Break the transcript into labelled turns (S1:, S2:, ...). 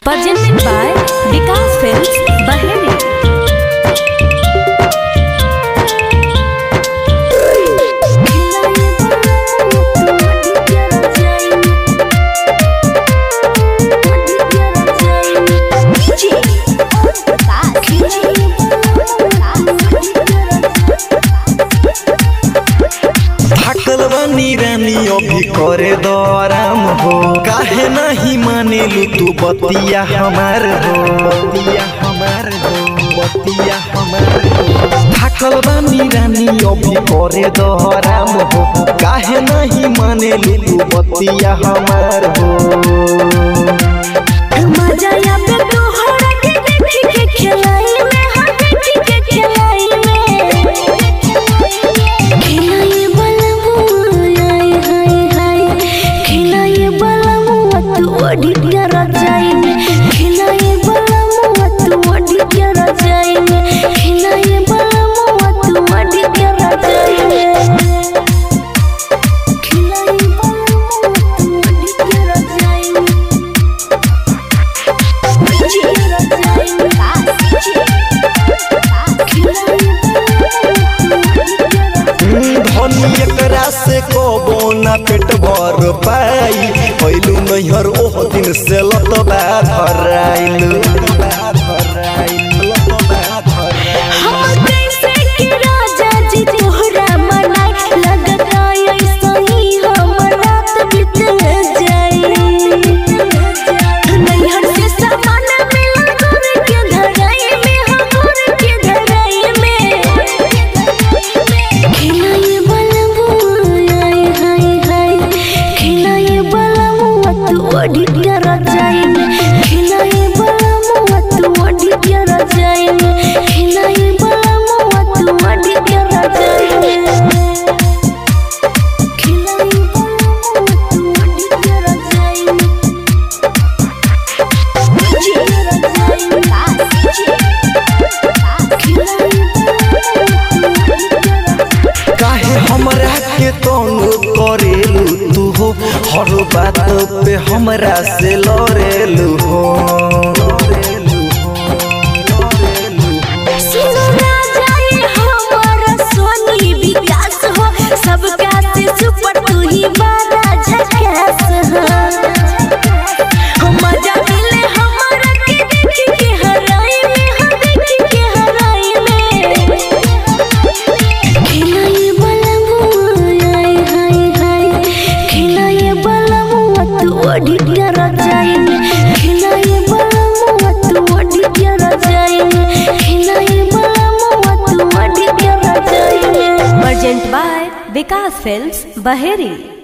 S1: presented by Vikas Films, Bahrain.
S2: थाकल बनी रानी अभी करे दराम हो काहे नहीं मानेलू तू बतिया हमार हो बतिया हमार हो बतिया हमार हो थाकल बनी रानी अभी करे दराम हो काहे नहीं मानेलू तू बतिया हमार हो
S1: मजा आवे तोहरा के देखी के खेलाई में हाँ देखी के खेलाई में खेलाई बलमुआ आय हाय हाय खेलाई बलमुआ तू ओढ़ी के रजाई में खेलाई बलमुआ तू ओढ़ी के रजाई में खेलाई बलमुआ तू ओढ़ी के रजाई में खेलाई बलमुआ तू ओढ़ी के रजाई में
S2: धनी एकरा से कबो ना पेट भर पाई पहलू नैहर ओह दिन से लतबा धराइल
S1: हम कैसे के राजा जी तोहरा मनाई लगता ऐसा ही हम रात बीत जाई नैहर से सामान मिला घर के धराई में हम घर के धराई में खिलाए बलमुआ आय हाय हाय खिलाए बलमुआ तू ओढ़ी के रजाई में खिलाए बलमुआ तू ओढ़ी के रजाई में खिलाए बलमुआ तू ओढ़ी के रजाई में खिलाए बलमुआ तू ओढ़ी के रजाई में
S2: काहे हमरा के तनु करेलू तू हो हर बात पे हमरा से लड़ेलू हो
S1: सुनो राजा ये हमारा सोनी विकास हो सबका से सुपर तू ही बड़ा झकास हो हम मजा मिले हमारा के देखी के हराई में हम देखी के हराई में खिलाए बलमुआ आय हाय हाय खिलाए बलमुआ तू ओढ़ी के रजाई में खिलाए बलमुआ तू ओढ़ी के रजाई में खिलाए बलमुआ तू ओढ़ी के रजाई में Urgent by Vikas Films, Baheri.